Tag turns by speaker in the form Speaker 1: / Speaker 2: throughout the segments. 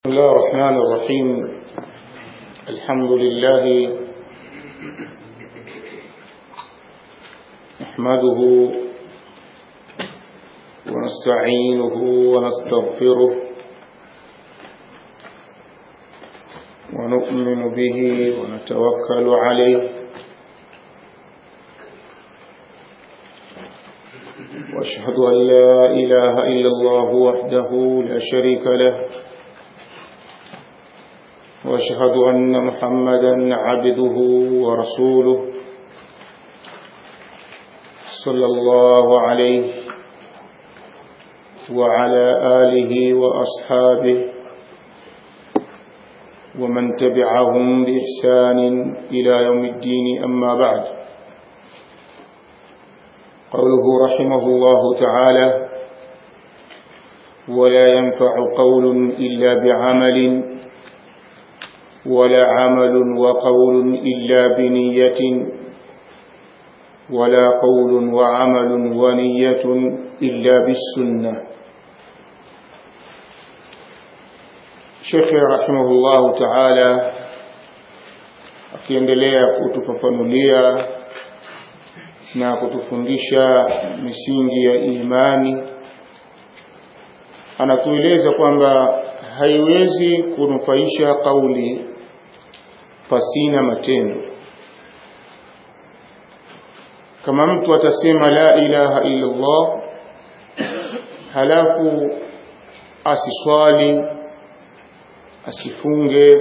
Speaker 1: بسم الله الرحمن الرحيم الحمد لله نحمده ونستعينه ونستغفره ونؤمن به ونتوكل عليه واشهد ان لا اله الا الله وحده لا شريك له واشهد ان محمدا عبده ورسوله صلى الله عليه وعلى اله واصحابه ومن تبعهم باحسان الى يوم الدين اما بعد قوله رحمه الله تعالى ولا ينفع قول الا بعمل ولا عمل وقول إلا بنية ولا قول وعمل ونية إلا بالسنة شيخ رحمه الله تعالى akiendelea kutufafanulia na kutufundisha misingi ya imani anatueleza kwamba haiwezi kunufaisha kauli pasina matendo kama mtu atasema la ilaha illa Allah halafu asiswali asifunge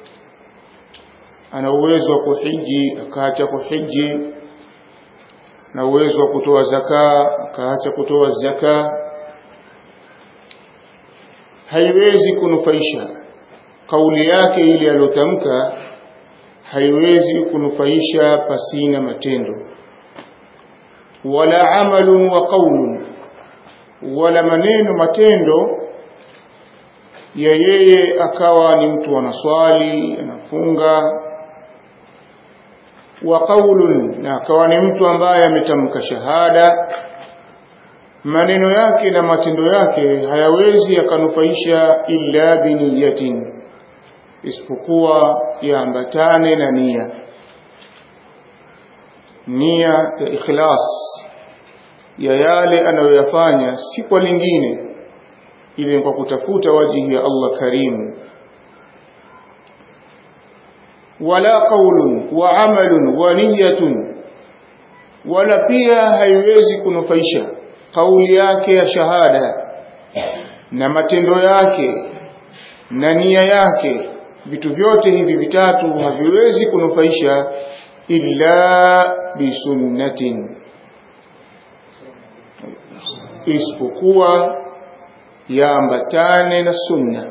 Speaker 1: ana uwezo wa kuhiji akaacha kuhiji na uwezo wa kutoa zaka akaacha kutoa zaka haiwezi kunufaisha kauli yake ile aliyotamka haiwezi kunufaisha pasina matendo wala amalun wa qaulun wala maneno matendo ya yeye akawa ni mtu anaswali anafunga wa qaulun na akawa ni mtu ambaye ametamka shahada maneno yake na matendo yake hayawezi yakanufaisha illa biniyatin isipokuwa yaambatane na nia nia ya ikhlas ya yale anayoyafanya si kwa lingine ile kwa kutafuta wajihi ya Allah karimu wala qaulun wa amalun wa niyatun wala pia haiwezi kunufaisha kauli yake ya shahada na matendo yake na nia yake vitu vyote hivi vitatu haviwezi kunufaisha illa bisunnatin isipokuwa yaambatane na sunna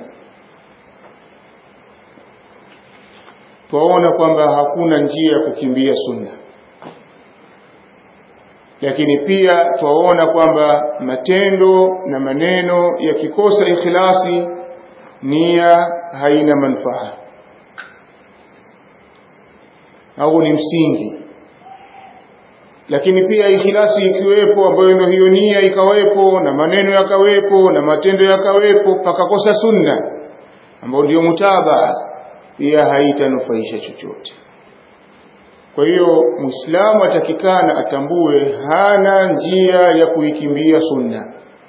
Speaker 1: twaona kwamba hakuna njia ya kukimbia sunna lakini pia twaona kwamba matendo na maneno yakikosa ikhlasi nia haina manufaa au ni msingi lakini pia ikhlasi ikiwepo ambayo ndio hiyo nia ikawepo na maneno yakawepo na matendo yakawepo pakakosa sunna ambayo ndio mutabaa pia haitanufaisha chochote kwa hiyo muislamu atakikana atambue hana njia ya kuikimbia sunna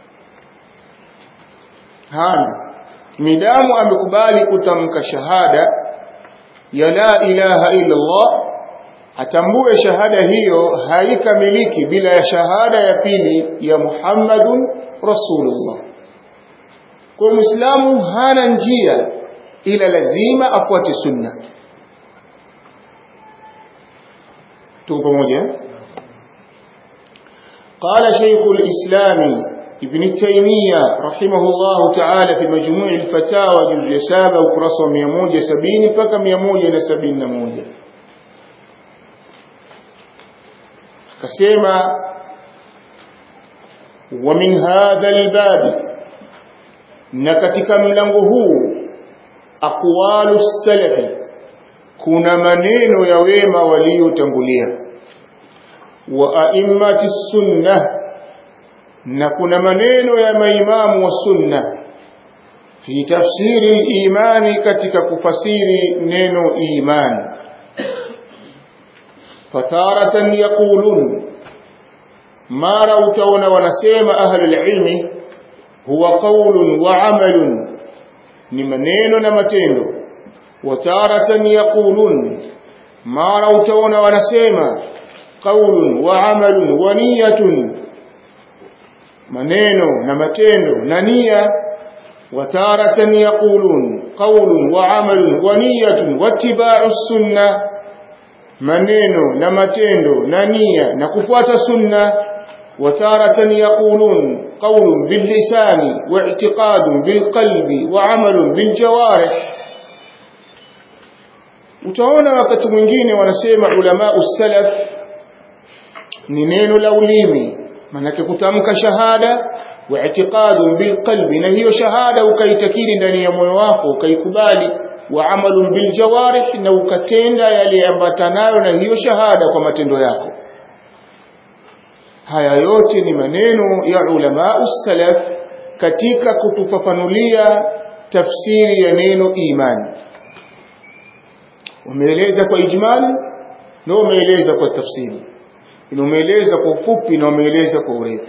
Speaker 1: hana midamu amekubali kutamka shahada ya la ilaha illa Allah atambue shahada hiyo haikamiliki bila ya shahada ya pili ya Muhammadun Rasulullah. Kwa Muislamu hana njia ila lazima afuate sunna. Tuko pamoja? قال شيخ الإسلام ابن تيمية رحمه الله تعالى في مجموع الفتاوى جزء سابع وكراسة ميموجة سبين فك ميموجة نسبين نموجة كسيما ومن هذا الباب نكتك ملنغه أقوال السلف كنا منين يويما وليو تنقليا وأئمة السنة na kuna maneno ya maimamu wa sunna fi tafsiri al-imani katika kufasiri neno imani fataratan yaqulun mara utaona wanasema ahlul ilmi huwa qaulun wa amalun ni maneno na matendo wataratan yaqulun mara utaona wanasema qaulun wa amalun wa niyatun maneno na matendo na nia wataratan yaqulun qaulun wa amalun wa niyatun wattiba'u sunnah maneno na matendo na nia na kufuata sunna wataratan yaqulun qawlun billisani wa i'tiqadun bilqalbi wa amalun biljawarih utaona wakati mwingine wanasema ulama salaf ni neno la ulimi manake kutamka shahada wa i'tiqadun bilqalbi na hiyo shahada ukaitakidi ndani ya moyo wako ukaikubali wa amalun bil jawarih na ukatenda yale ambatanayo na hiyo shahada kwa matendo yako haya yote ni maneno ya ulama salaf katika kutufafanulia tafsiri ya neno imani wameeleza kwa ijmali na wameeleza kwa tafsiri na wameeleza kwa ufupi na wameeleza kwa urefu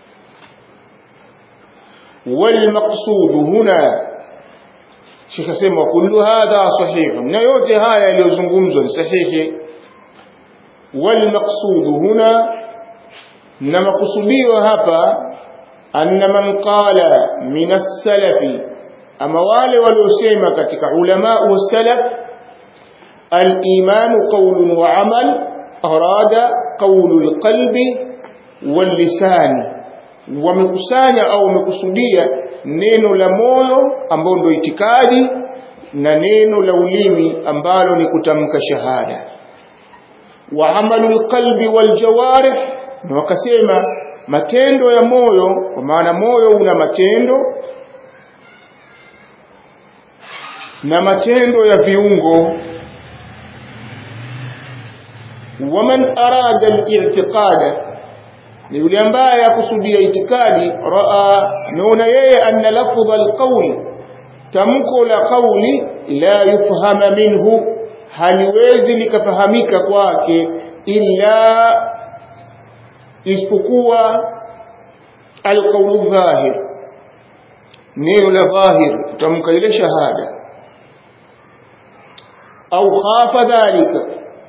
Speaker 1: والمقصود هنا Sheikh asema kullu hadha sahih na yote haya yaliyozungumzwa ni sahihi wal maqsud huna na makusudio hapa anna man qala min as-salafi ama wale waliosema katika ulama wa salaf al-iman qawlun wa amal arada qawlu al-qalbi wal lisani wamekusanya au wamekusudia neno la moyo ambao ndio itikadi na neno la ulimi ambalo ni kutamka shahada wa amalu qalbi wal jawarih na wakasema matendo ya moyo kwa maana moyo una matendo na matendo ya viungo waman arada al-i'tiqada ni yule ambaye akusudia itikadi raa ameona yeye anna lafdha alqawl tamko la qawli la yufhama minhu haliwezi likafahamika kwake illa isipokuwa alqawlu dhahir neno la dhahir kutamka ile shahada au khafa dhalika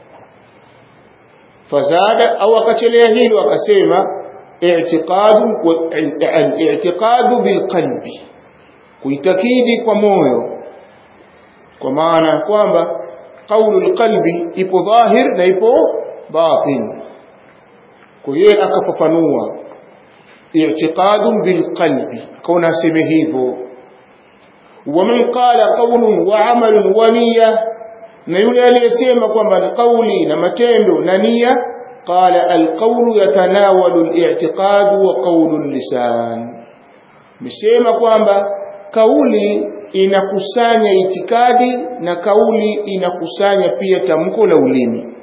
Speaker 1: fazada au akachelea hilo akasema i'tiqadu al-i'tiqadu bilqalbi kuitakidi kwa moyo kwa maana kwamba qaulu alqalbi ipo dhahir na ipo batin kwa hiyo akafafanua i'tiqadu bilqalbi kauna aseme hivyo ومن قال قول وعمل ونيه na yule aliyesema kwamba ni kauli na matendo na nia qala alqawlu yatanawalu al-i'tiqad wa qawlu al-lisan mesema kwamba kauli inakusanya itikadi na kauli inakusanya pia tamko la ulimi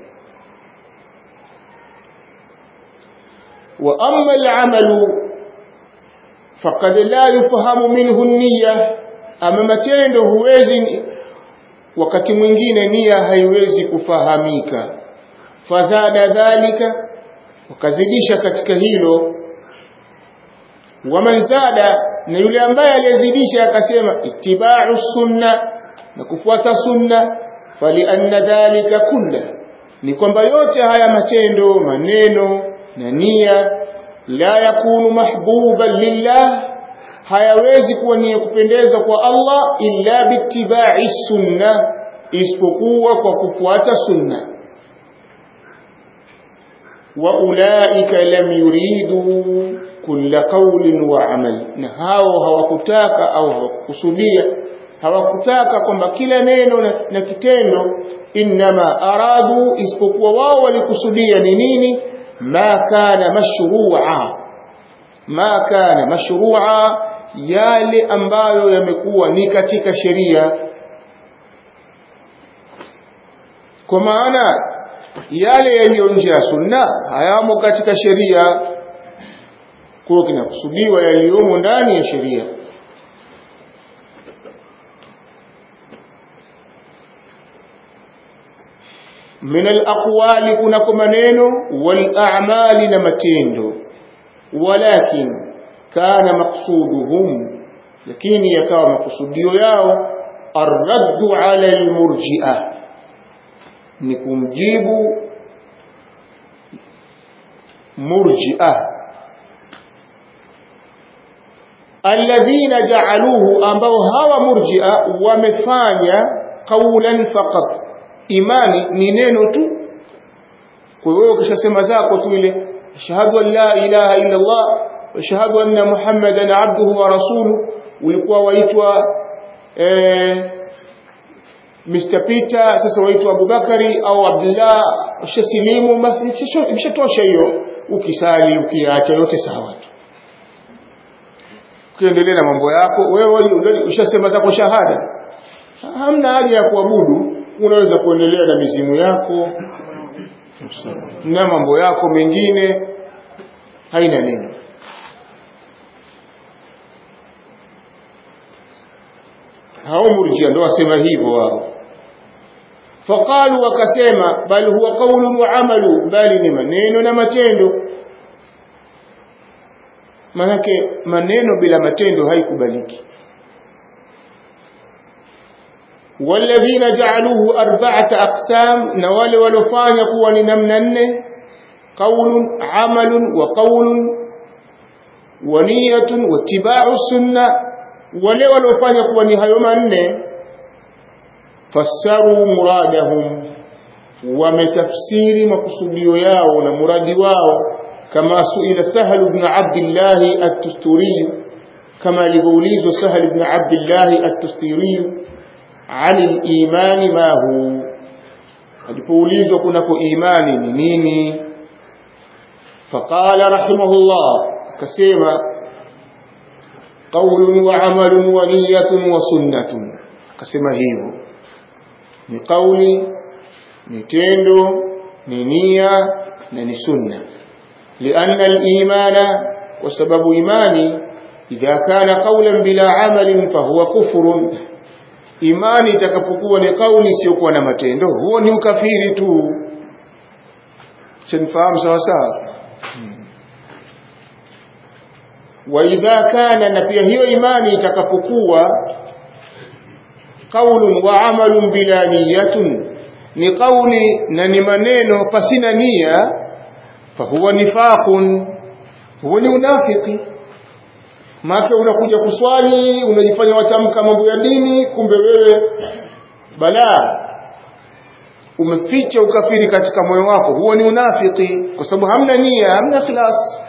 Speaker 1: wa amma al-amalu faqad la yufahamu minhu an-niyya ama matendo huwezi wakati mwingine nia haiwezi kufahamika fazada dhalika wakazidisha katika hilo waman zada na yule ambaye aliyezidisha akasema ittiba'u sunna na kufuata sunna falianna dhalika kulla ni kwamba yote haya matendo maneno na nia la yakunu mahbuban lillah hayawezi kuwa ni ya kupendeza kwa Allah illa bittiba'i sunna isipokuwa kwa kufuata sunna wa ulaika lam yuridu kulla qawlin wa amal na hao hawakutaka au hawakusudia hawakutaka kwamba kila neno na, na kitendo inma aradu isipokuwa wao walikusudia ni nini ma kana mashru'a ma kana mashru'a yale ambayo yamekuwa ni katika sheria kwa maana yale yaliyo nje ya sunna hayamo katika sheria kwa kinakusudiwa yaliyomo ndani ya sheria min alaqwali kunako maneno wal a'mali na matendo walakin kana maqsuduhum lakini yakawa makusudio yao arraddu ala almurji'a ni kumjibu murji'a alladhina ja'aluhu ambao hawa murji'a wamefanya qawlan faqat imani ni neno tu kwa hiyo ukishasema zako tu ile ashhadu an la ilaha illa Allah wa ashhadu anna muhammadan abduhu wa rasuluhu ulikuwa waitwa eh, Mr. Peter sasa waitwa Abubakari au Abdullah ushasilimu basi imeshatosha hiyo ukisali ukiacha yote sawa tu ukiendelea na mambo yako wewe ushasema zako shahada hamna haja ya kuabudu unaweza kuendelea na mizimu yako na mambo yako mengine haina neno hao murjia ndo wasema hivyo wao faqalu wakasema bal huwa qawlun wa amalu bali ni maneno na matendo manake maneno bila matendo haikubaliki والذين جعلوه أربعة أقسام نوال ولفان قوان نمنن قول عمل وقول ونية واتباع السنة wale waliofanya kuwa ni hayo manne fassaru muradahum wametafsiri makusudio yao na muradi wao kama suila sahal ibn abdillah at-tusturi kama alivyoulizwa sahal ibn abdillah at-tusturi ani al-imani ma hu alipoulizwa kunako imani ni nini faqala rahimahullah akasema قول وعمل ونية وسنة akasema hivyo ni kauli ni tendo ni nia na ni sunna lianna al-imana kwa sababu imani idha kana qawlan bila amalin fahuwa kufrun imani itakapokuwa ni kauli isiyokuwa na matendo huo ni ukafiri tu sinifahamu sawa sawa وإذا كان نفي hiyo imani itakapokuwa qaulun wa amalun bila niyatun ni qauli na ni maneno pasina nia fahuwa nifaqun huwa ni unafiki maana unakuja kuswali unajifanya watamka mambo ya dini kumbe wewe balaa umeficha ukafiri katika moyo wako huo ni unafiki kwa sababu hamna nia hamna ikhlas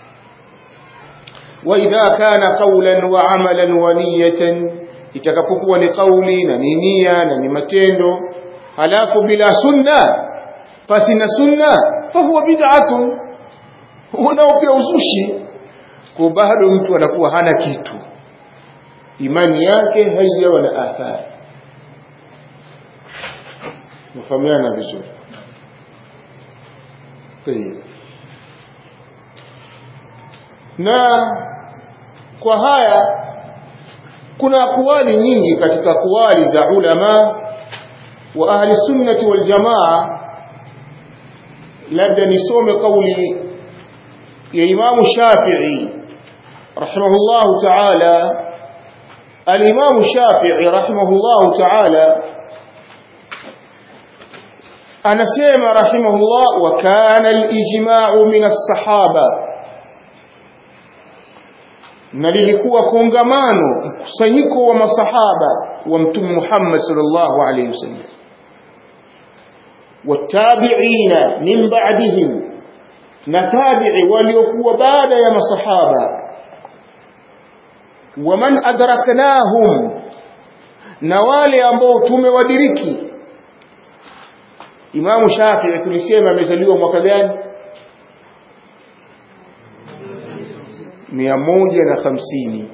Speaker 1: وإذا كان قولا وعملا ونية itakapokuwa ni kauli na ni nia na ni matendo halafu bila sunna pasi na sunna fahuwa bid'atun unao pia uzushi kwa bado mtu anakuwa hana kitu imani yake haijawa na athari mfahamiana vizuri na kwa haya kuna akwali nyingi katika akwali za ulama wa ahli sunnati wal jamaa labda nisome kauli ya imamu shafi'i rahimahullahu ta'ala al-imamu shafi'i rahimahullahu ta'ala anasema rahimahullah wa kana al-ijma'u min as-sahaba na lilikuwa kongamano mkusanyiko wa masahaba wa mtume Muhammad sallallahu alayhi wasallam watabi'ina min ba'dihim na tabi'i waliokuwa baada ya masahaba waman adraknahum na wale ambao tumewadiriki Imam Shafi'i tulisema amezaliwa mwaka gani mia moja na hamsini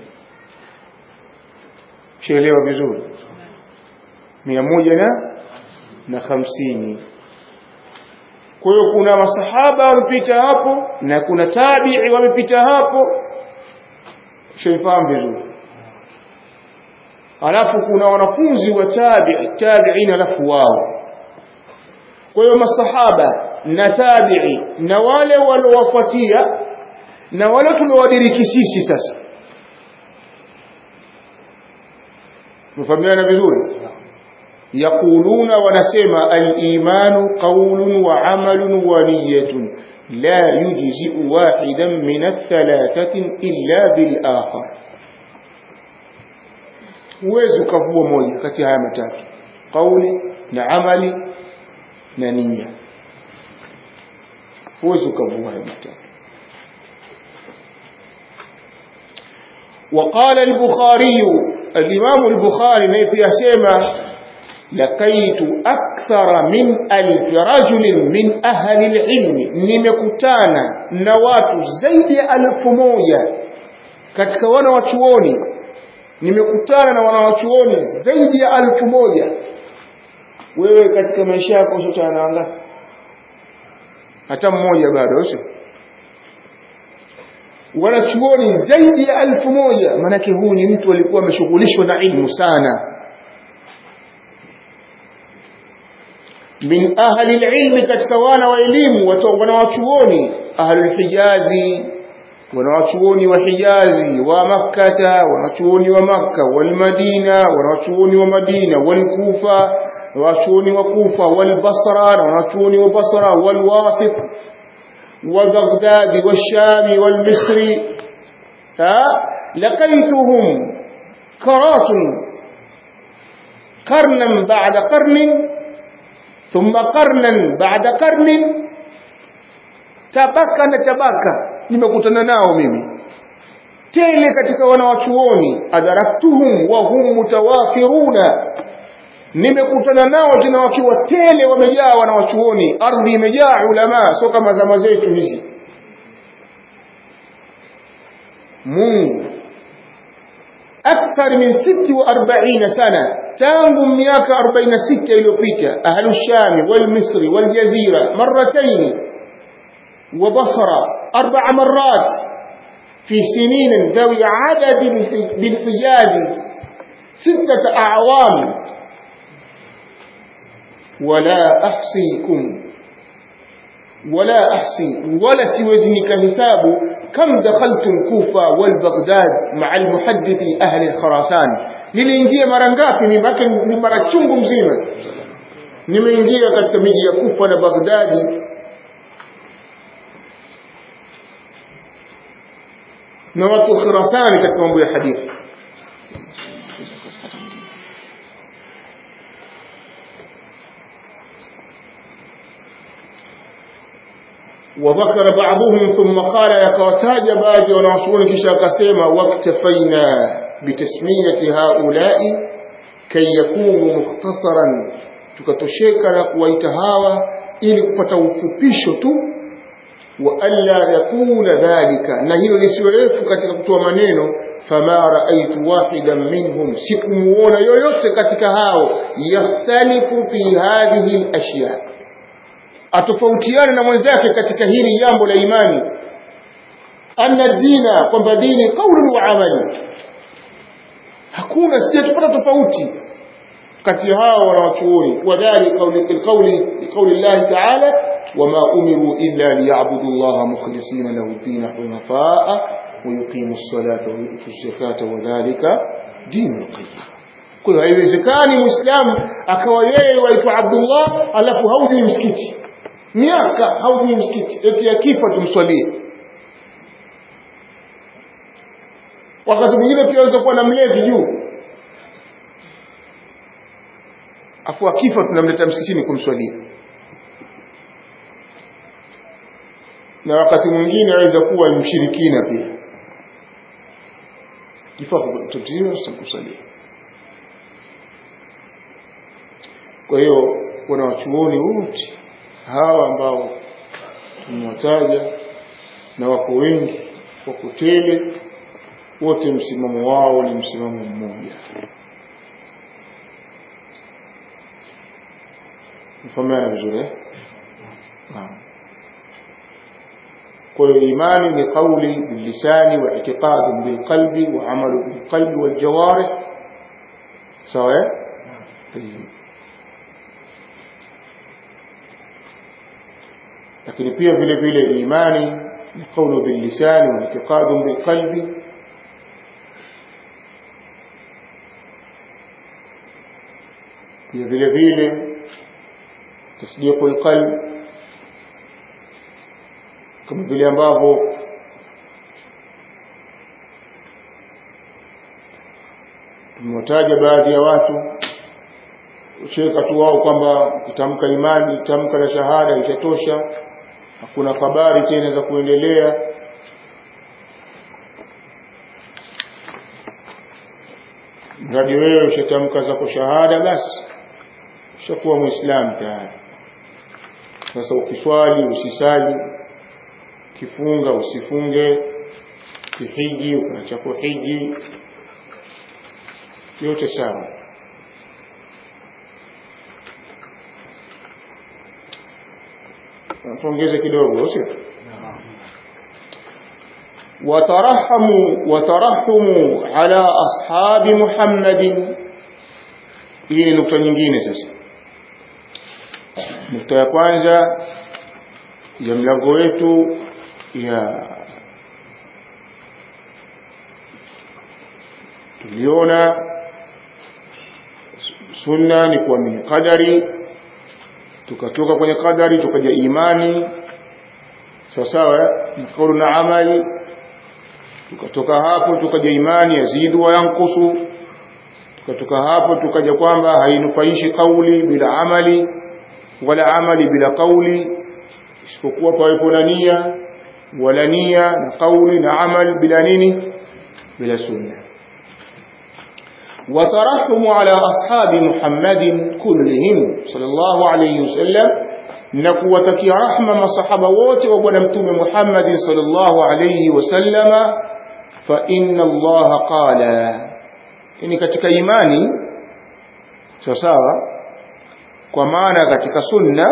Speaker 1: shaelewa vizuri mia moja na na hamsini kwa hiyo kuna masahaba wamepita hapo na kuna tabii wamepita hapo shaifahamu vizuri alafu kuna wanafunzi wa tabii tabiin alafu wao kwa hiyo masahaba na tabi'i na wale waliowafuatia na wale tuliowadiriki sisi sasa mfahamiana vizuri yaquluna wanasema al-imanu qawlun wa amalun wa niyyatun la yujzi'u wahidan min ath-thalathati illa bil akhar huwezi ukavua moja kati ya haya matatu kauli na amali na nia huwezi ukavua haya matatu وقال البخاري الإمام البخاري نيبي أسيما لقيت أكثر من ألف رجل من أهل العلم نمكتانا نوات زيد ألف مويا katika wana wachuoni nimekutana na wanawachuoni zaidi ya alfu moja wewe katika maisha yako ushotana na wangapi hata mmoja bado sio wanachuoni zaidi ya alfu moja maanake huu ni mtu alikuwa ameshughulishwa na ilmu sana min ahli ilmi katika wana wa elimu wanawachuoni ahlulhijazi wanawachuoni wa hijazi wa makkata wanawachuoni wa makka walmadina wanawachuoni wa madina walkufa wanawachuoni wa kufa walbasra na wanawachuoni wa basra walwasit وبغداد والشام والمصر لقيتهم كرات قرنا بعد قرن ثم قرنا بعد قرن tabaka na tabaka nimekutana nao mimi tele katika wanawachuoni adaraktuhum wa hum mutawafiruna nimekutana nao tena wakiwa tele wamejaa wanawachuoni ardhi imejaa ulama sio kama zama zetu hizi Mungu akthar min 46 sana tangu miaka 46 iliyopita ahlu shami wal misri wal jazira marratayn wa basra arba'a marrat في سنين ذوي عدد بالحجاز ستة أعوام ولا أحصيكم ولا أحصي ولا سوزنك حساب كم دخلت الكوفة والبغداد مع المحدث أهل الخراسان niliingia mara ngapi ni mara chungu mzima nimeingia katika miji ya kufa na baghdadi na watu khirasani katika mambo ya hadithi وذكر بعضهم ثم قال يكوتاج بعض ونعصون كشا كسيما واكتفينا بتسمية هؤلاء كي يكونوا مختصرا tukatosheka na kuwaita hawa ili kupata ufupisho tu wa alla yatula dhalika na hilo lisiwe refu katika kutoa maneno fama raaitu wahidan minhum sikumuona yoyote katika hao yakhtalifu fi hadhihi alashya atofautiane na mwenzake katika hili jambo la imani anna dina kwamba dini qaulun wa amali hakuna sijatupata tofauti kati hao wanawachuoni wadhali qawli qawli qawli Allah ta'ala wama umiru illa liya'budu Allah mukhlisina lahu ad-din hunafa'a wa yuqimu as-salata wa yu'tu az-zakata wa dhalika dinul qayyim kwa hiyo haiwezekani muislamu akawa yeye waitwa Abdullah alafu haujui msikiti miaka haujui msikiti eti akifa tumswalie wakati mwingine pia aweza kuwa na mlevi juu afu akifa tunamleta msikitini kumswalia na wakati mwingine aweza kuwa mshirikina pia kifa tutio kumswalia kwa hiyo kuna wachuoni wote hawa ambao tumewataja na wako wengi wako tele wote msimamo wao ni msimamo mmoja mfahamiana vizuri eh? kwa hiyo imani ni qauli billisani wa itiqadu bilqalbi wa amalu bilqalbi waljawarih sawa eh? lakini pia vile vile imani ni qawlu bil lisani wa i'tiqadu bil qalbi pia vile vile tasdiqul qalb kama vile ambavyo tumewataja baadhi ya watu usheka tu wao kwamba ukitamka imani tamka la shahada itatosha hakuna habari tena za kuendelea mradi wewe ushatamka zako shahada basi ushakuwa muislamu tayari sasa ukiswali usisali kifunga usifunge kihiji ukaacha kuhiji yote sawa tuongeze kidogo sio watarahamu watarahumu ala ashabi muhammadin hii ni nukta nyingine sasa nukta ya kwanza ya mlango wetu ya tuliona sunna ni kuamini qadari tukatoka kwenye qadari tukaja imani sawa sawa ni kaulu na amali tukatoka hapo tukaja imani yazidu wa yankusu tukatoka hapo tukaja kwamba hainufaishi kauli bila amali wala amali bila kauli isipokuwa pawepo na nia wala nia na kauli na amal bila nini bila sunna وترحم على أصحاب محمد كلهم صلى الله عليه وسلم نكوتك رحمة مصحب ووت وبنمتم محمد صلى الله عليه وسلم فإن الله قال إني كتك إيماني سوساوا كمانا كتك سنة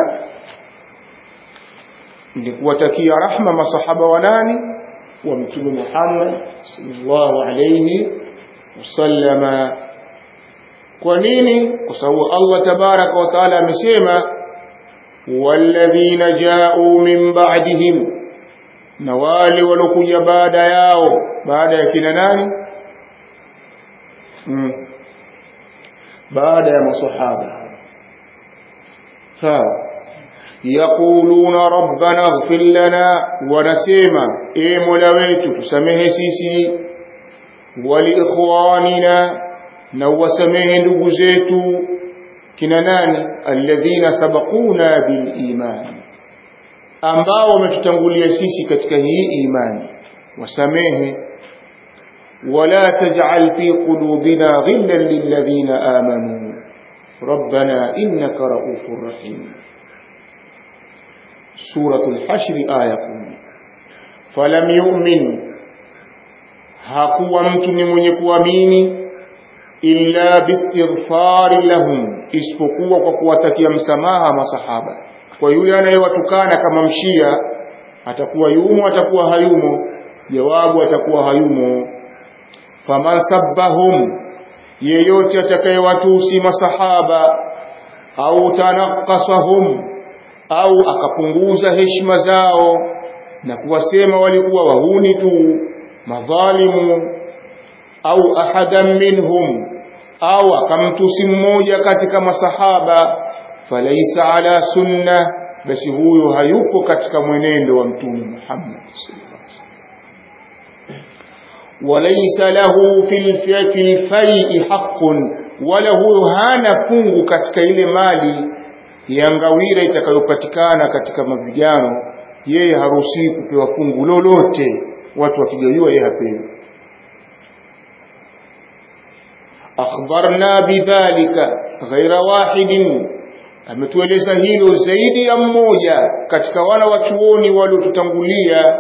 Speaker 1: nikuwatakia rahma masahaba wanani wa mtume Muhammad sallallahu alayhi wasallama kwa nini kwa sababu Allah tabaraka wa taala amesema walladhina ja'u min ba'dihim na wale walokuja baada yao baada ya kina nani mm. baada ya masahaba sawa yaquluna rabbana ighfir lana wanasema e mola wetu tusamehe sisi waliikhwanina na uwasamehe ndugu zetu kina nani alladhina sabaquna biliman ambao wametutangulia sisi katika hii imani wasamehe wala taj'al fi qulubina ghillan lilladhina amanu ربنا إنك رؤوف رحيم سورة الحشر آية فلم يؤمن hakuwa mtu ni mwenye kuamini illa bistighfari lahum isipokuwa kwa kuwatakia msamaha masahaba kwa yule anayewatukana kama mshia atakuwa yumo atakuwa hayumo jawabu atakuwa hayumo faman sabbahum yeyote atakayewatusi masahaba au tanakasahum au akapunguza heshima zao na kuwasema walikuwa wahuni tu madhalimu au ahadan minhum au akamtusi mmoja katika masahaba falaisa ala sunna basi huyo hayupo katika mwenendo wa mtume Muhammad sallallahu alaihi wasallam walaysa lahu fil fil fai'i haqqun wala huyo hana fungu katika ile mali ya ngawira itakayopatikana katika mapigano yeye haruhusiwi kupewa fungu lolote watu wakigawiwa yeye hapewi akhbarna bidhalika ghaira wahidin ametueleza hilo zaidi ya mmoja katika wana wa chuoni waliotutangulia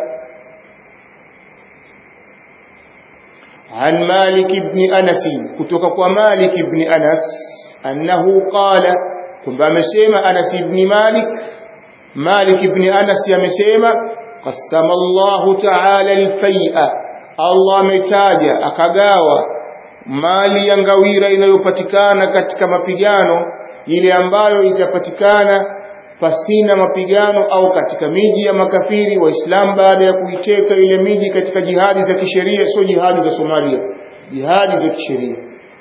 Speaker 1: عن مالك بن أنس كتوك مالك بن أنس أنه قال كنت أمسيما أنس بن مالك مالك بن أنس يمسيما قسم الله تعالى الفيء الله متاجا akagawa mali ya ngawira inayopatikana katika mapigano ile ambayo itapatikana pasina mapigano au katika miji ya makafiri waislamu baada ya kuiteka ile miji katika jihadi za kisheria sio jihadi za Somalia jihadi za kisheria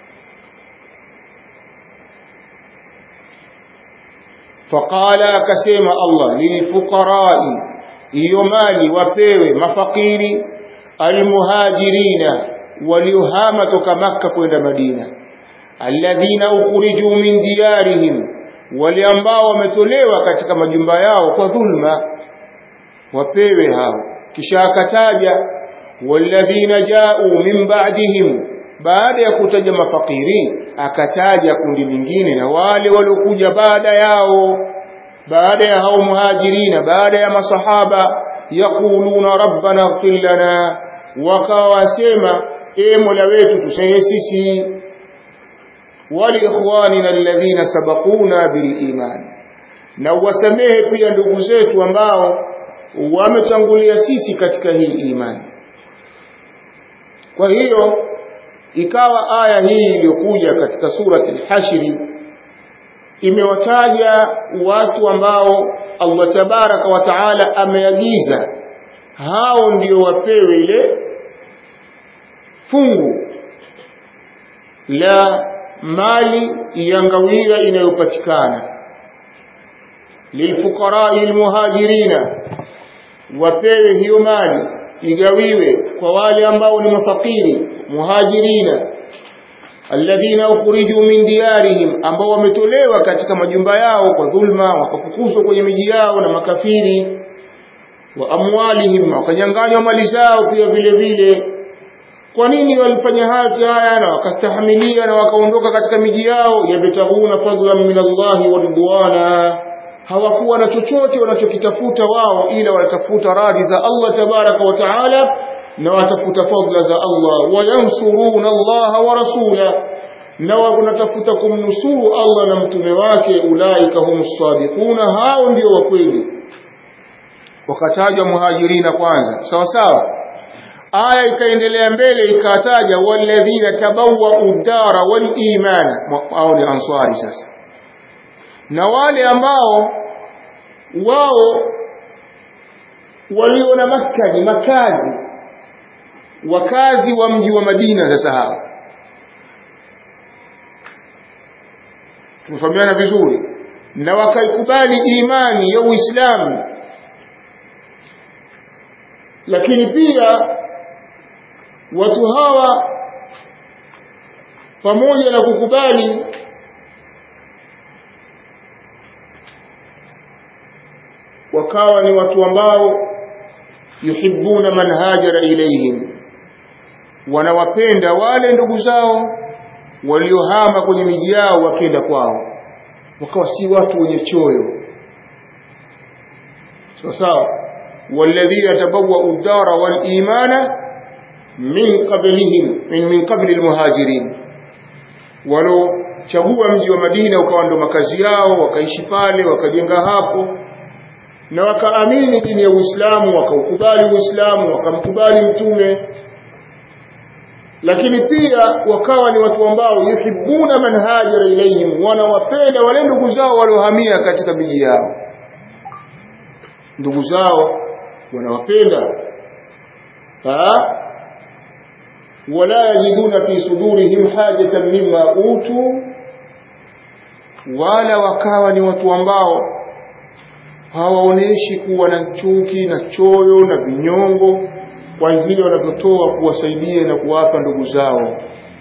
Speaker 1: faqala akasema Allah lilfuqarai hiyo mali wapewe mafakiri almuhajirina waliohama toka makka kwenda madina alladhina ukhriju min diyarihim wale ambao wametolewa katika majumba yao kwa dhulma wapewe hao kisha akataja walladhina ja'u min ba'dihim baada ya kutaja mafakiri akataja kundi lingine na wale waliokuja baada yao baada ya hao muhajirina baada ya masahaba yaquluna rabbana ighfir lana wakawasema e mola wetu tusaidie sisi waliikhwanina alladhina sabaquna biliman na uwasamehe pia ndugu zetu ambao wametangulia sisi katika hii imani kwa hiyo ikawa aya hii iliyokuja katika surati al-Hashri imewataja watu ambao Allah tabaraka wa taala ameagiza hao ndio wapewe ile fungu la mali ya ngawira inayopatikana lilfuqarai almuhajirina wapewe hiyo mali igawiwe kwa wale ambao ni mafakiri muhajirina alladhina ukhriju min diyarihim ambao wametolewa katika majumba yao kwa dhulma wakafukuzwa kwenye miji yao na makafiri wa amwalihim wakanyanganywa mali zao pia vile vile kwa nini walifanya haya na wakastahimilia na wakaondoka katika miji yao yabtaguna fadlan min Allahi wa ridwana hawakuwa na chochote wanachokitafuta wao ila wanatafuta radhi za Allah tabaraka wa taala na watafuta fadla za Allah wayansuruna Allah wa rasula na wanatafuta kumnusuru Allah na mtume wake ulaika humus sadiquna hao ndio wa kweli wakatajwa muhajirina kwanza sawa sawa aya ikaendelea mbele ikataja walladhina tabawwa udara wal imana au ni ansari sasa na wale ambao wao walio na maskani makazi wakazi wa mji wa Madina sasa hao tumefahamiana vizuri na wakaikubali imani ya Uislamu lakini pia watu hawa pamoja na kukubali wakawa ni watu ambao yuhibbuna man hajara ilayhim wanawapenda wale ndugu zao waliohama kwenye miji yao wakenda kwao wakawa si watu wenye choyo sawa sawa walladhina tabawwa'u ad-dara wal imana min qablihim min min qabli al-muhajirin walo chagua mji wa Madina ukawa ndo makazi yao wakaishi pale wakajenga hapo na wakaamini dini ya Uislamu wakaukubali Uislamu wakamkubali mtume lakini pia wakawa ni watu ambao yuhibbuna man hajara ilayhim wanawapenda wale ndugu zao waliohamia katika miji yao ndugu zao wanawapenda wala yajiduna fi sudurihim hajatan mimma utu wala wakawa ni watu ambao hawaoneshi kuwa na chuki na choyo na vinyongo kwa zile wanavyotoa kuwasaidia na kuwapa ndugu zao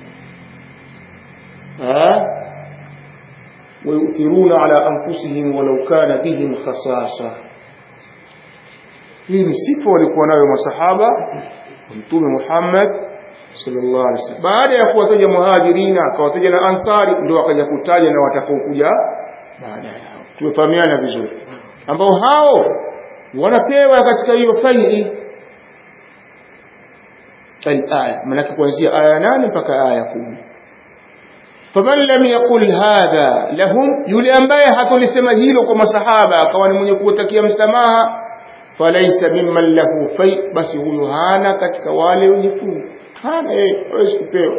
Speaker 1: wayuthiruna ala anfusihim walau kana bihim khasasa hii ni sifa walikuwa nayo masahaba mtume Muhammad sallallahu alaihi wasallam baada ya kuwataja muhajirina akawataja na ansari ndio akaja kutaja na watakaokuja baada yao tumefahamiana vizuri ambao hao wanapewa katika hiyo faili الآية منك kuanzia aya 8 mpaka aya 10 faman lam yaqul hadha lahum yule ambaye hatolisema hilo kwa masahaba akawa ni mwenye kuwatakia msamaha falaysa mimman lahu fai basi huyo hana katika wale wenye fungu hana yeye hawezi kupewa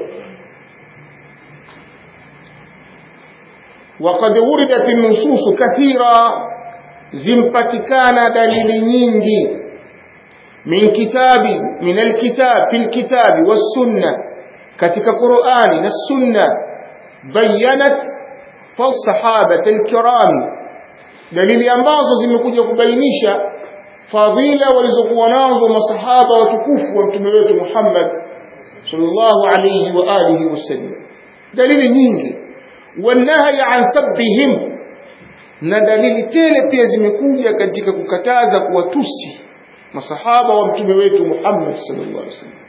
Speaker 1: وقد وردت النصوص كثيرا zimpatikana dalili nyingi min kitabi min alkitab fil kitabi was sunna katika Qur'ani na sunna bayanat fa sahabata alkirami dalili ambazo zimekuja kubainisha fadhila walizokuwa nazo masahaba watukufu wa mtume wetu Muhammad sallallahu alayhi wa alihi wasallam dalili nyingi wanahi an sabbihim na dalili tele pia zimekuja katika kukataza kuwatusi masahaba wa mtume wetu Muhammad sallallahu alaihi wasallam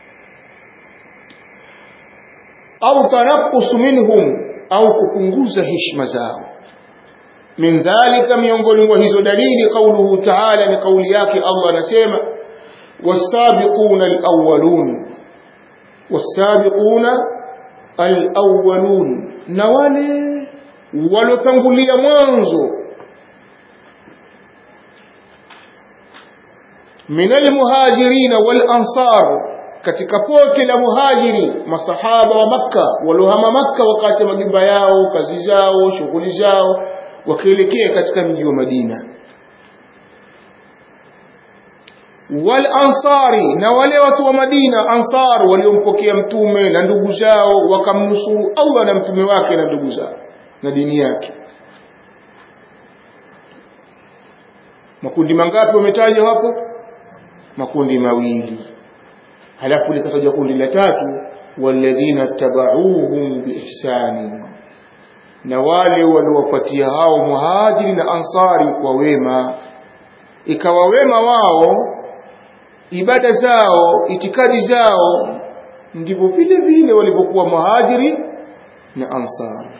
Speaker 1: au tanaqqus minhum au kupunguza heshima zao min dhalika miongoni mwa hizo dalili qauluhu ta'ala ni kauli yake Allah anasema wasabiquna alawwalun wasabiquna alawwalun na wale walotangulia mwanzo min almuhajirina wal ansar katika pote la muhajiri masahaba wa makka walohama makka wakati majumba yao kazi zao shughuli zao wakielekea katika mji wa madina wal ansari na wale watu wa madina ansar waliompokea mtume na ndugu zao wakamnusuru allah na mtume wake na ndugu zao na dini yake makundi mangapi wametajwa hapo makundi mawili halafu likatajwa kundi la tatu walladhina tabauhum biihsani na wale waliowapatia hao muhajiri na ansari kwa wema ikawa wema wao ibada zao itikadi zao ndivyo vile vile walivyokuwa muhajiri na ansari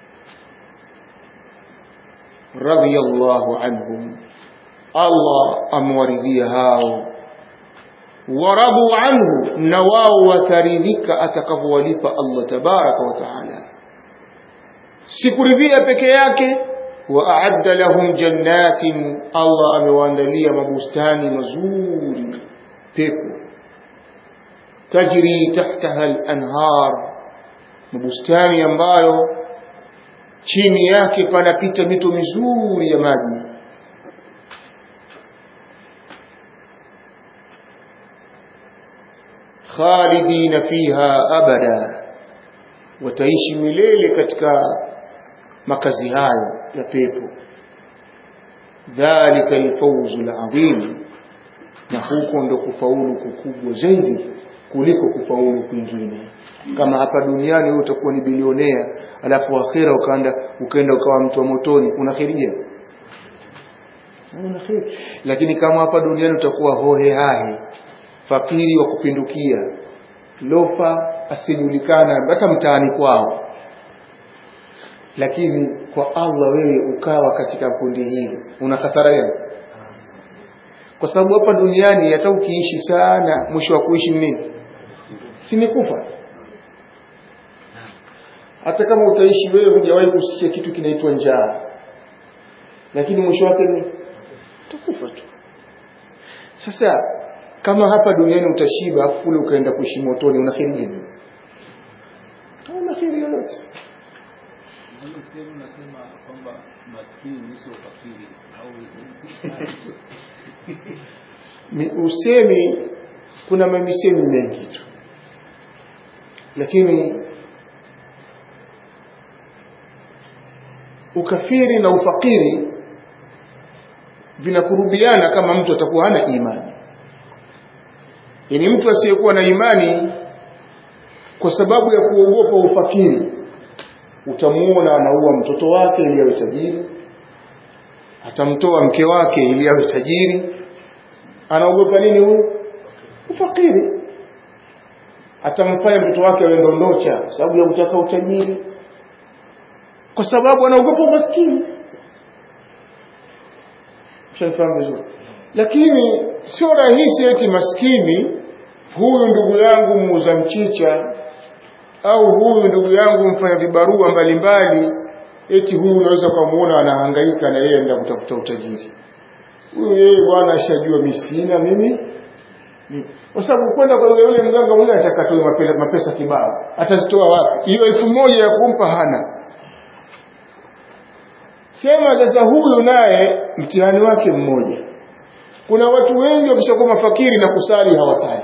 Speaker 1: radiyallahu anhum Allah amewaridhia hao waradu anhu na wao wataridhika atakavyowalipa Allah tabaraka wa taala sikuridhia peke yake wa aadda lahum jannatin Allah amewaandalia mabustani mazuri pepo tajri tahtaha al-anhar mabustani ambayo chini yake panapita mito mizuri ya maji khalidina fiha abada wataishi milele katika makazi hayo ya pepo dhalika alfawzu alazim na huko ndo kufaulu kukubwa zaidi kuliko kufaulu kwingine kama hapa duniani wewe utakuwa ni bilionea alafu akhira ukaenda ukaenda ukawa mtu wa motoni unakhiria una kheri lakini kama hapa duniani utakuwa hohe hahe fakiri wa kupindukia lofa asijulikana hata mtaani kwao lakini kwa Allah wewe ukawa katika kundi hili una hasara gani kwa sababu hapa duniani hata ukiishi sana mwisho wa kuishi nini si ni kufa hata kama utaishi wewe hujawahi kusikia kitu kinaitwa njaa lakini mwisho wake ni utakufa tu sasa kama hapa duniani utashiba afu kule ukaenda kuishi motoni una kheri gani una kheri yoyote
Speaker 2: unasema kwamba maskini sio fakiri au
Speaker 1: usemi kuna mamisemi mengi tu lakini ukafiri na ufakiri vinakurubiana kama mtu atakuwa hana imani yaani mtu asiyekuwa na imani kwa sababu ya kuogopa ufakiri utamuona anaua mtoto wake ili awe tajiri atamtoa mke wake ili awe tajiri anaogopa nini huyu ufakiri atamfanya mtoto wake awe ndondocha sababu ya kutaka utajiri kwa sababu anaogopa umaskini mshanifahamu vizuri lakini sio rahisi eti maskini huyu ndugu yangu muuza mchicha au huyu ndugu yangu mfanya vibarua mbalimbali eti huyu unaweza ukamuona anahangaika na yeye enda kutafuta utajiri huyu yeye bwana ashajua mimi sina mimi kwa sababu kwenda kwa yule mganga mwingine atakatoa mapesa, mapesa kibao atazitoa wapi hiyo elfu moja ya kumpa hana sema sasa huyu naye mtihani wake mmoja kuna watu wengi wakishakuwa mafakiri na kusali hawasali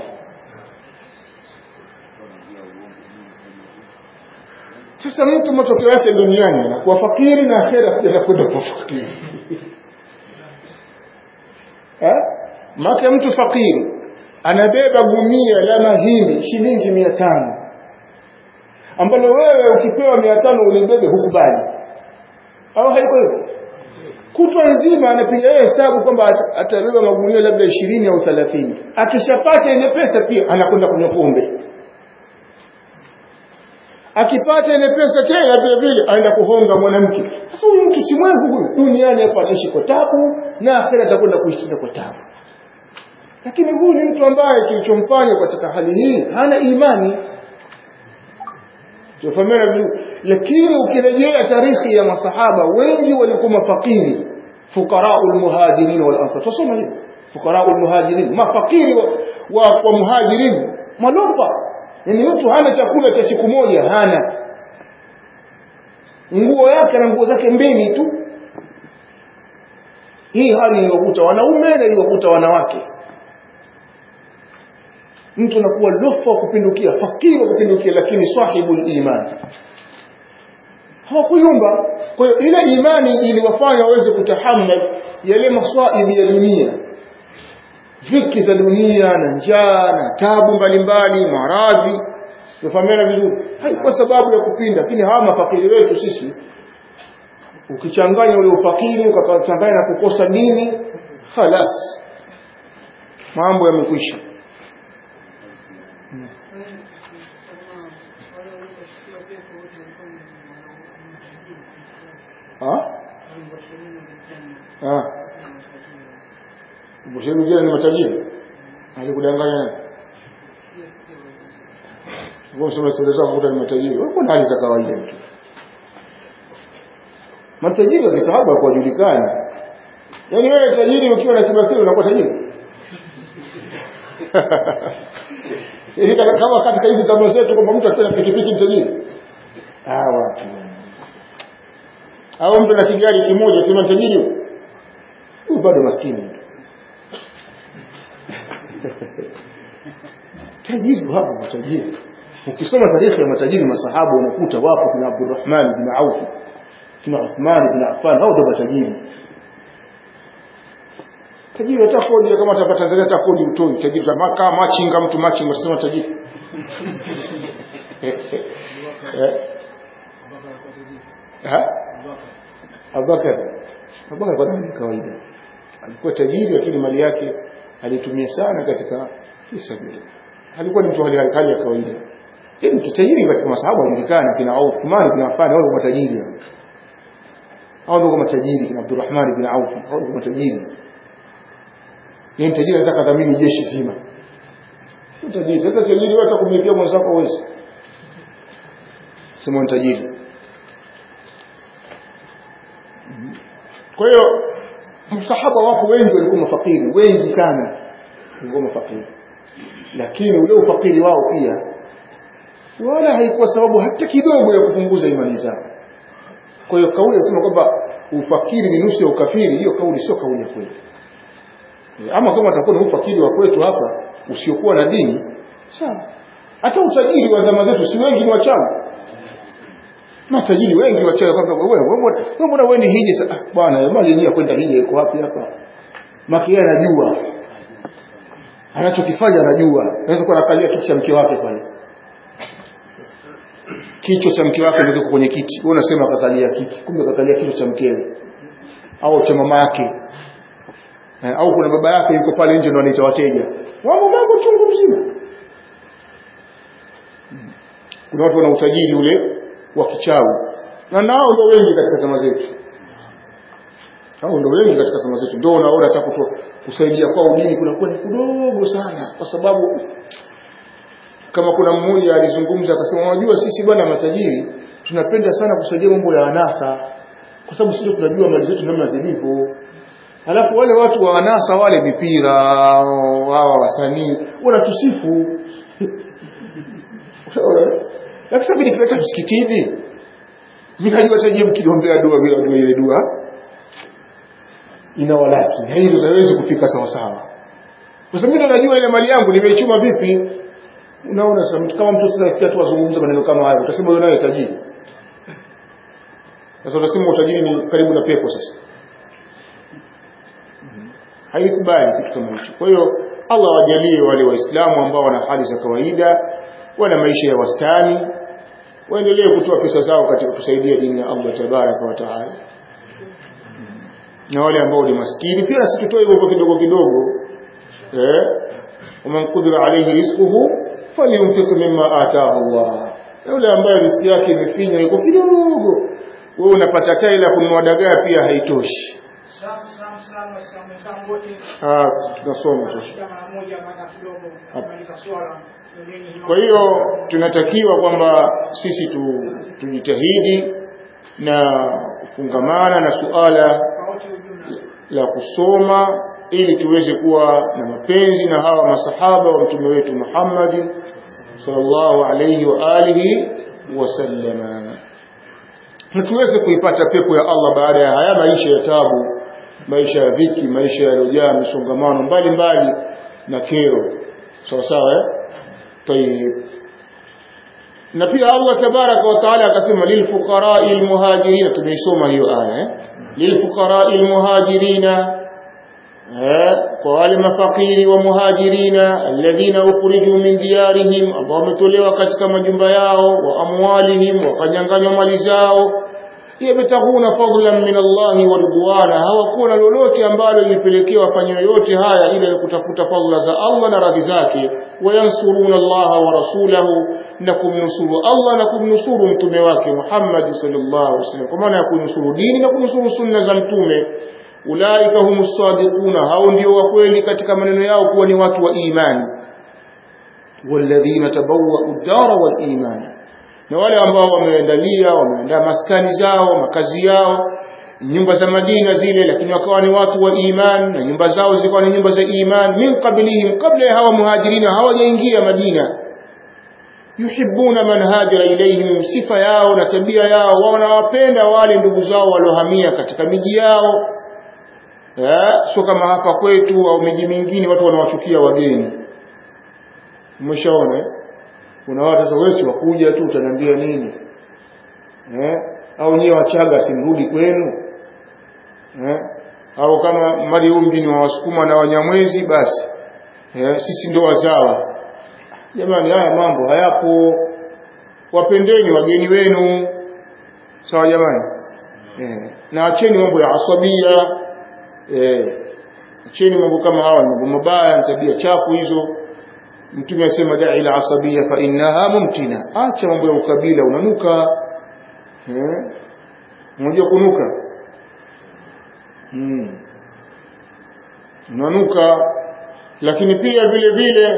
Speaker 1: sasa mtu matokeo yake duniani anakuwa fakiri na akhera anakwenda kuwa fakiri eh? make mtu fakiri anabeba gunia la mahindi shilingi mia tano ambalo wewe ukipewa mia tano ulibebe hukubali au haiko hivyo kutwa nzima anapiga yeye hesabu kwamba ata- atabeba magunia labda ishirini au thelathini akishapata ile pesa pia anakwenda kunywa pombe akipata ile pesa tena vile vile aenda kuhonga mwanamke sasa huyu mtu si mwevu huyu duniani hapa anaishi kwa tabu na akhera atakwenda kuishi kwa tabu lakini huyu ni mtu ambaye kilichomfanya katika hali hii hana imani tufahamiana vizuri lakini ukirejea tarikhi ya masahaba wengi walikuwa mafakiri fuqarau lmuhajirin wal ansar tusoma hivyo fuqarau lmuhajirin mafakiri wa, wa, wa muhajirin malomba yani mtu hana chakula cha siku moja hana nguo yake na nguo zake mbili tu hii hali iliyokuta wanaume na iliyokuta wanawake mtu anakuwa lofa wa kupindukia fakiri wa kupindukia lakini sahibul iman hawakuyumba kwa hiyo ile imani iliwafanya waweze kutahammal yale maswaibi ya dunia dhiki za dunia na njaa na tabu mbalimbali maradhi tufahamiana vizuri haikuwa sababu ya kupinda lakini hawa mafakiri wetu sisi ukichanganya ule ufakiri ukachanganya na kukosa dini khalas mambo yamekwisha Ah? Ah. Mshahidi mwingine ni matajiri. Alikudanganya nani? Wewe sema stori zako kuta ni matajiri. Wewe kuna hali za kawaida tu. Matajiri wa kisahabu hawajulikani. Yaani wewe tajiri ukiwa na kibasiri unakuwa tajiri. Hivi kama katika hizi tamaa zetu kwamba mtu akiwa na pikipiki ni tajiri. Ah, watu au mtu na kigari kimoja sema tajiri huyu bado maskini tajiri wapo matajiri ukisoma tarehe ya matajiri masahaba unakuta wapo kuna Abdurrahman bin Auf kuna Uthman bin Affan hao ndio matajiri tajiri hata kodi kama hapa Tanzania hata kodi utoi tajiri kama kama machinga mtu machinga utasema tajiri eh Abubakar Abubakar kwa ni kawaida alikuwa tajiri lakini mali yake alitumia sana katika fisabili alikuwa ni mtu hali hali ya kawaida yeye mtu tajiri katika masahaba alijulikana kina Uthman bin Affan hao ndio matajiri hao ndio matajiri kina Abdurrahman bin Auf hao ndio matajiri yeye tajiri anaweza kadhamini jeshi zima tajiri sasa tajiri wewe atakumlipia mwenzako uwezi sema tajiri kwa hiyo msahaba wapo wengi walikuwa mafakiri wengi sana walikuwa mafakiri lakini ule ufakiri wao pia wala haikuwa sababu hata kidogo ya kupunguza imani zao kwa hiyo kauli inasema kwamba ufakiri ni nusu ya ukafiri hiyo kauli sio kauli ya kweli ama kama atakuwa ni ufakiri wa kwetu hapa usiokuwa na dini sawa hata utajiri wa zama zetu si wengi ni wachawi matajiri wengi wachawi kwamba wewe wewe mbona wewe ni hije sasa bwana mali yenyewe kwenda hije iko wapi hapa maki yeye anajua anachokifanya anajua anaweza kuwa anakalia kiti cha mke wake pale kichwa cha mke wake ndio kiko kwenye kiti wewe unasema kakalia kiti kumbe kakalia kichwa cha mkewe au cha mama yake eh, au kuna baba yake yuko pale nje ndo anaita wateja mambo mambo chungu mzima kuna watu wana utajiri ule wa kichawi na nao ndio wengi katika zama zetu hao ndio wengi katika zama zetu ndio unaona hata kusaidia kwa dini kunakuwa ni kidogo sana kwa sababu kama kuna mmoja alizungumza akasema unajua sisi bwana matajiri tunapenda sana kusaidia mambo ya anasa kwa sababu sisi tunajua mali zetu namna zilivyo Halafu wale watu wa anasa wale mipira wao wasanii wanatusifu lakini sababu nikileta msikitini mimi najua taje mkiombea dua bila dua ile dua inawalaki na hilo hawezi kufika sawa sawa kwa sababu mimi najua ile mali yangu nimeichuma vipi unaona sasa mtu kama mtu sasa ifikia tu azungumza maneno kama hayo utasema wewe naye tajiri sasa utasema utajiri ni karibu na pepo sasa haikubali kitu kama hicho kwa hiyo Allah wajalie wale waislamu ambao wana hali za kawaida wana maisha ya wastani waendelee kutoa pesa zao katika kusaidia dini ya Allah tabaraka wa taala na wale ambao ni maskini pia sisi tutoe hivyo kidogo kidogo eh ومن قدر عليه رزقه فلينفق مما آتاه الله yule ambaye riziki yake imefinywa iko kidogo wewe unapata taila kununua dagaa pia haitoshi ah tunasoma sasa kwa hiyo tunatakiwa kwamba sisi tu, tujitahidi na kufungamana na suala la kusoma ili tuweze kuwa na mapenzi na hawa masahaba wa mtume wetu Muhammad sallallahu alayhi wa alihi wasallama na tuweze kuipata pepo ya Allah baada ya haya maisha ya tabu maisha ya dhiki maisha yaliyojaa misongamano mbalimbali na kero sawa sawa eh tayib na pia Allah tabaraka wa taala akasema lilfuqara'i almuhajirin tumeisoma hiyo aya eh lilfuqara'i almuhajirina kwa wale mafakiri wa muhajirina alladhina ukhriju min diyarihim ambao wametolewa katika majumba yao wa amwalihim wakanyanganywa mali zao yabtaghuna fadlan min Allah wa ridwana hawakuwa na lolote ambalo lilipelekea wafanye yote haya ila kutafuta fadla za Allah na radhi zake wayansuruna Allah wa rasulahu na kumnusuru Allah na kumnusuru mtume wake Muhammad sallallahu alaihi wasallam kwa maana ya kunusuru dini na kunusuru sunna za mtume ulaika humus sadiquna hao ndio wa kweli katika maneno yao kuwa ni watu wa imani walladhina tabawwa'u ad-dara wal imana na wale ambao wameandalia wameandaa maskani zao makazi yao nyumba za Madina zile lakini wakawa ni watu wa iman na nyumba zao zilikuwa ni nyumba za iman min qablihim kabla ya hawa muhajirina hawajaingia Madina yuhibbuna man hajara ilayhim sifa yao na tabia yao wanawapenda wale ndugu zao waliohamia katika miji yao eh sio kama hapa kwetu au miji mingine watu wanawachukia wageni umeshaona eh kuna watu sasa wewe wakuja tu utaniambia nini eh au nyewe wachaga simrudi kwenu eh au kama mali huu mjini wa wasukuma na wanyamwezi basi eh sisi ndo wazawa jamani haya mambo hayapo wapendeni wageni wenu sawa jamani eh na acheni mambo ya asabia eh acheni mambo kama hawa mambo mabaya tabia chafu hizo mtume asema da'i ila asabia fa innaha mumtina acha mambo ya ukabila unanuka eh unajua kunuka hmm. unanuka lakini pia vile vile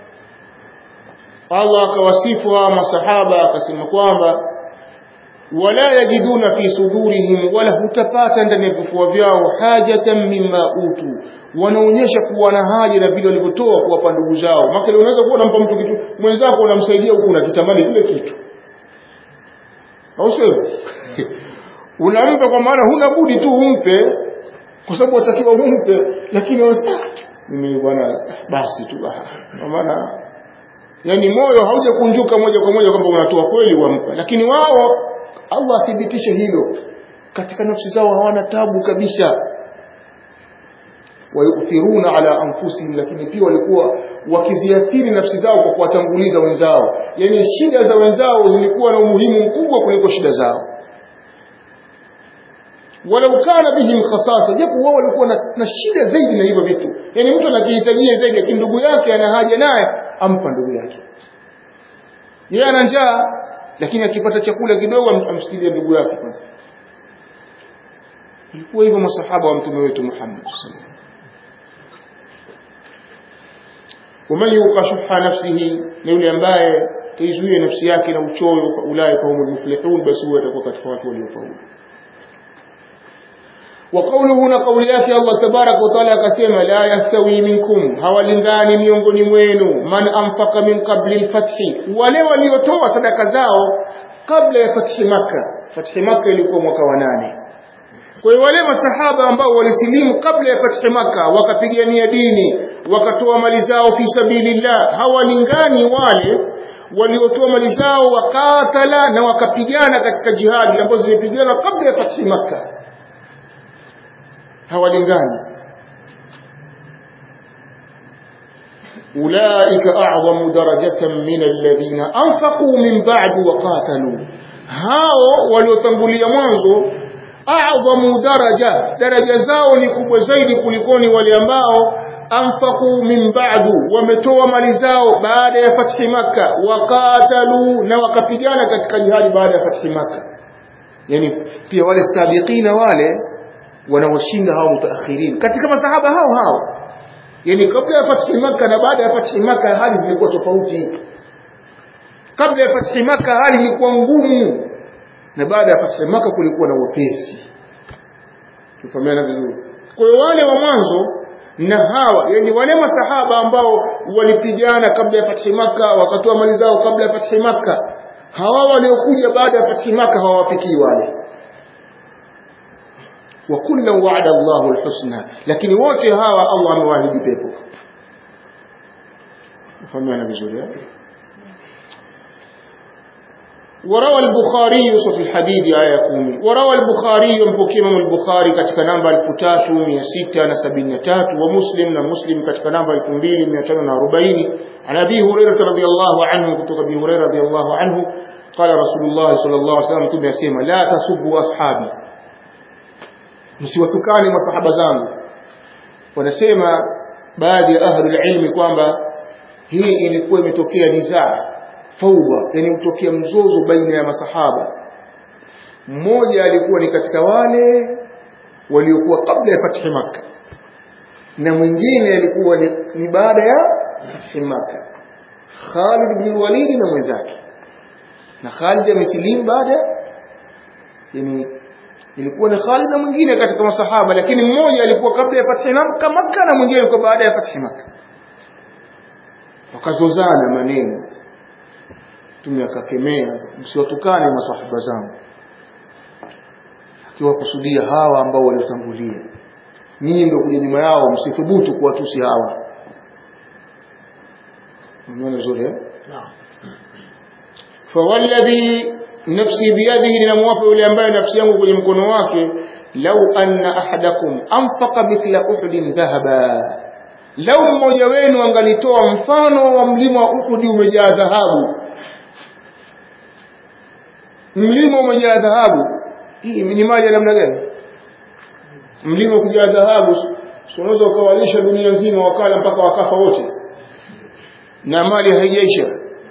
Speaker 1: Allah akawasifu hawa masahaba akasema kwamba wala yajiduna fi sudurihim wala hutapata ndani ya vifua vyao hajatan mimma utu wanaonyesha kuwa na haja na vile walivyotoa kuwapa ndugu zao maka unaweza kuwa unampa mtu kitu mwenzako unamsaidia huku unakitamani kile kitu au sio unampa kwa maana huna budi tu umpe kwa sababu watakiwa umpe lakini mimi bwana basi tu kwa maana yani moyo haujakunjuka moja kwa moja kwamba unatoa kweli wampa lakini wao Allah athibitishe hilo katika nafsi zao hawana tabu kabisa wayuthiruna ala anfusihim lakini pia walikuwa wakiziathiri nafsi zao kwa kuwatanguliza wenzao yani shida za wenzao zilikuwa na umuhimu mkubwa kuliko shida zao walau kana bihim khasasa japo wao walikuwa na, na shida zaidi na hivyo vitu yani mtu anakihitajia zaidi lakini ndugu yake ana haja naye ampa ndugu yake yeye ana njaa lakini akipata chakula kidogo amsikilie ndugu yake kwanza ilikuwa hivyo masahaba wa mtume wetu Muhammad sallallahu ومن يوق شح نفسه ni yule ambaye kaizuia nafsi yake na uchoyo ulai kwa humul muflihun basi huwa atakuwa katika watu waliofaulu وقوله na kauli yake Allah tabarak wa taala akasema la yastawi minkum hawalingani miongoni mwenu man anfaqa min qabli alfathi wale waliotoa sadaka zao kabla ya fathi maka fathi maka ilikuwa mwaka wa nane kwa hiyo wale masahaba ambao walisilimu kabla ya fathi maka wakapigania dini wakatoa mali zao fi sabilillah hawalingani wale waliotoa mali zao wakatala na wakapigana katika jihadi ambazo zimepigana kabla ya fathi maka hawalingani أولئك أعظم درجة من الذين أنفقوا من بعد وقاتلوا هاو waliotangulia mwanzo a'dhamu daraja daraja zao ni kubwa zaidi kulikoni wale ambao anfaqu min ba'du wametoa mali zao baada ya fathi maka waqatalu na wakapigana katika jihadi baada ya fathi maka yani pia wale sabiqina wale wanaoshinda hao mutaakhirin katika masahaba hao hao yani kabla ya fathi maka na baada ya fathi maka hali zilikuwa tofauti kabla ya fathi maka hali ilikuwa ngumu na baada ya fathi maka kulikuwa na wepesi tufahamiana vizuri kwa hiyo wale wa mwanzo na hawa yani wale masahaba ambao walipigana kabla ya fathi maka wakatoa mali zao kabla ya fathi maka hawa waliokuja baada ya fathi maka hawawafikii wale wa kullan wa'ada Allahu al-husna lakini wote hawa Allah amewaahidi pepo tufahamiana vizuri eh وروى البخاري في الحديد آية كومي وروى البخاري مبكي إمام البخاري كتك نمبر الفتاتو مية ستة نسبين تات ومسلم ومسلم كتك نمبر الكمبيل مية تنو أربعين عن أبي هريرة رضي الله عنه كتك أبي هريرة رضي الله عنه قال رسول الله صلى الله عليه وسلم تبع سيما لا تسبوا أصحابي msiwatukane masahaba zangu wanasema baadhi ya ahlul ilmi kwamba hii ilikuwa imetokea nizaa fauda yani kutokea mzozo baina ya masahaba mmoja alikuwa ni katika wale waliokuwa kabla ya fathi maka na mwingine alikuwa ni, ni baada ya fathi maka Khalid bin Walid na mwenzake na Khalid amesilimu baada yani ilikuwa ni Khalid na mwingine katika masahaba lakini mmoja alikuwa kabla ya fathi maka maka na mwingine alikuwa baada ya fathi maka wakazozana maneno mtume akakemea msiwatukane masahaba zangu akiwakusudia hawa ambao waliotangulia nyinyi ndio kuja nyuma yao msithubutu kuwatusi hawa umeona zuri eh fawalladhi nafsi biyadihi ninamwapa yule ambaye nafsi yangu kwenye mkono wake lau anna ahadakum anfaqa mithla uhudin dhahaba lau mmoja wenu angalitoa mfano wa mlima wa Uhudi umejaa dhahabu mlima umejaa dhahabu hii ni mali ya namna gani mlima kujaa dhahabu unaweza ukawalisha dunia nzima wakala mpaka wakafa wote na mali haijaisha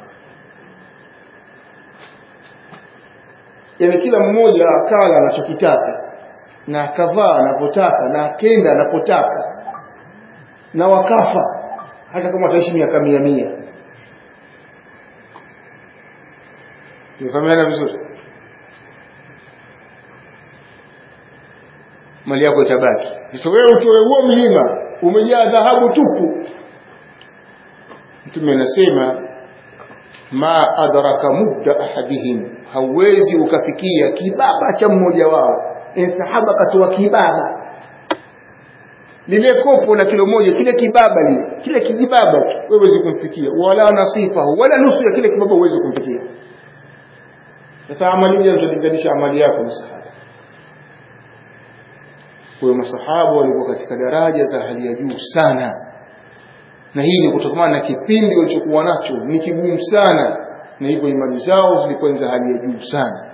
Speaker 1: yani kila mmoja akala anachokitaka na akavaa anapotaka na akenda anapotaka na wakafa hata kama wataishi miaka mia mia Tumefahamiana vizuri? Mali yako itabaki. Sasa wewe utoe huo mlima umejaa dhahabu tupu. Mtume anasema ma adraka mudda ahadihim, hauwezi ukafikia kibaba cha mmoja wao. Sahaba katoa kibaba lile kopo la kilo moja, kile kibaba lile, kile kijibaba wewe huwezi kumfikia, wala nasifahu, wala nusu ya kile kibaba huwezi kumfikia. Sasa amali hiyo utalinganisha amali yako na sahaba. Kwa hiyo masahaba walikuwa katika daraja za hali ya juu sana, na hii ni kutokana na kipindi walichokuwa nacho ni kigumu sana, na hivyo imani zao zilikuwa za hali ya juu sana.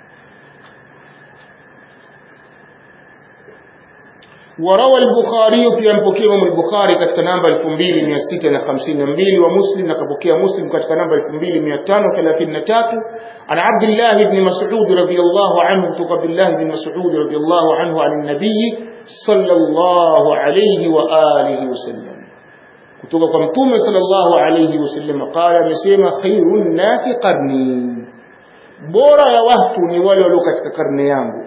Speaker 1: وروى البخاري في أنبكي إمام البخاري katika namba 2652 ومسلم nakapokea Muslim katika namba 2533 عن عبد الله بن مسعود رضي الله عنه kutoka Abdullah بن مسعود رضي الله عنه عن النبي صلى الله عليه وآله وسلم kutoka kwa mtume sallallahu alayhi wasallam qala amesema khairun nasi qarni bora ya watu ni wale walio katika karne yangu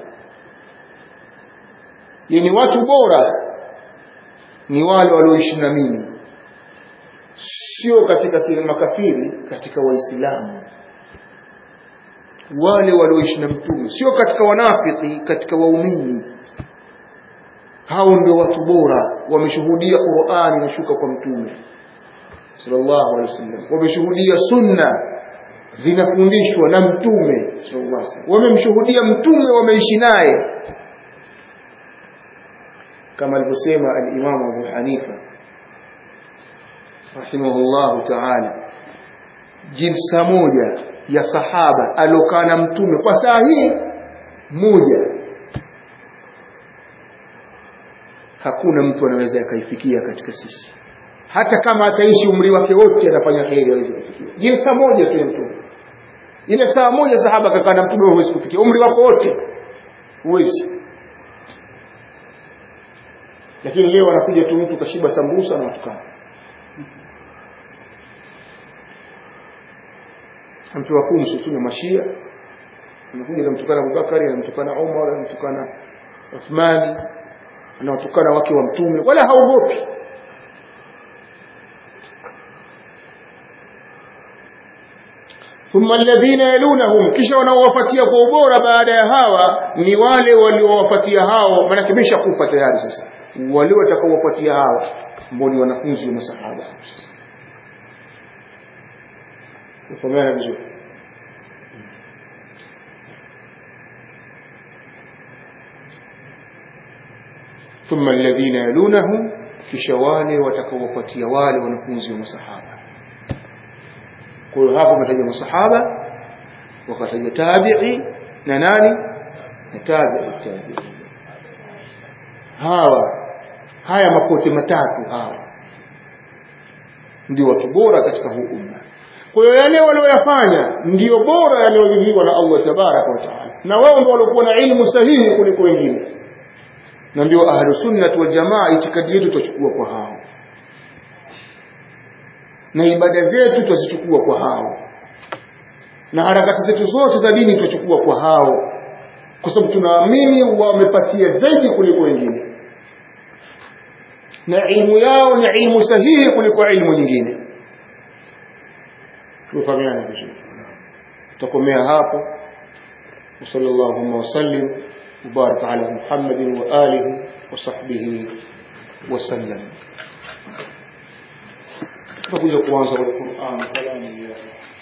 Speaker 1: yani watu bora ni wale walioishi na mimi sio katika makafiri katika waislamu wale walioishi na mtume sio katika wanafiki katika waumini hao ndio watu bora wameshuhudia Qur'ani inashuka kwa mtume sallallahu alaihi wasallam wameshuhudia sunna zinafundishwa na mtume sallallahu alaihi wasallam wamemshuhudia mtume wameishi naye kama alivyosema al-Imam Abu Hanifa rahimahullahu ta'ala jinsa moja ya sahaba alokaa na mtume kwa saa hii moja hakuna mtu anaweza akaifikia katika sisi hata kama ataishi umri wake wote anafanya kheri hawezi kufikia jinsa moja tu ya mtume ile saa moja sahaba kakaa na mtume huwezi kufikia umri wako wote huwezi lakini leo anakuja tu mtu kashiba sambusa na watukana mtu wa kumi susuna mashia anakuja anamtukana Abubakari anamtukana Umar anamtukana Uthmani anawatukana wake wa mtume wala haogopi thumma alladhina yalunahum kisha wanaowafuatia kwa ubora baada ya hawa ni wale waliowafuatia hao maana kimesha kufa tayari sasa wale watakaowafuatia hawa ambao ni wanafunzi wa masahaba Ufahamana vizuri ثم الذين يلونهم kisha wale watakaowafuatia wale wanafunzi wa masahaba kwa hiyo hapo umetaja masahaba wakataja tabi'i na nani na tabi'i tabi'i hawa haya mapote matatu hawa ndio watu bora katika huu umma kwa hiyo yale walioyafanya ndio bora yaliyoridhiwa na Allah tabaraka wa taala na wao ndio waliokuwa na ilmu sahihi kuliko wengine na ndio ahlu sunnah wal jamaa itikadi yetu tutachukua kwa hao na ibada zetu tutazichukua kwa hao na harakati zetu zote za dini tutachukua kwa hao kwa sababu tunaamini wamepatia zaidi kuliko wengine na ilmu yao ni ilmu sahihi kuliko ilmu nyingine tufahamiane vizuri tutakomea hapo وصلى اللهم وسلم وبارك على محمد وآله وصحبه وسلم تقول القرآن والقرآن كلام الله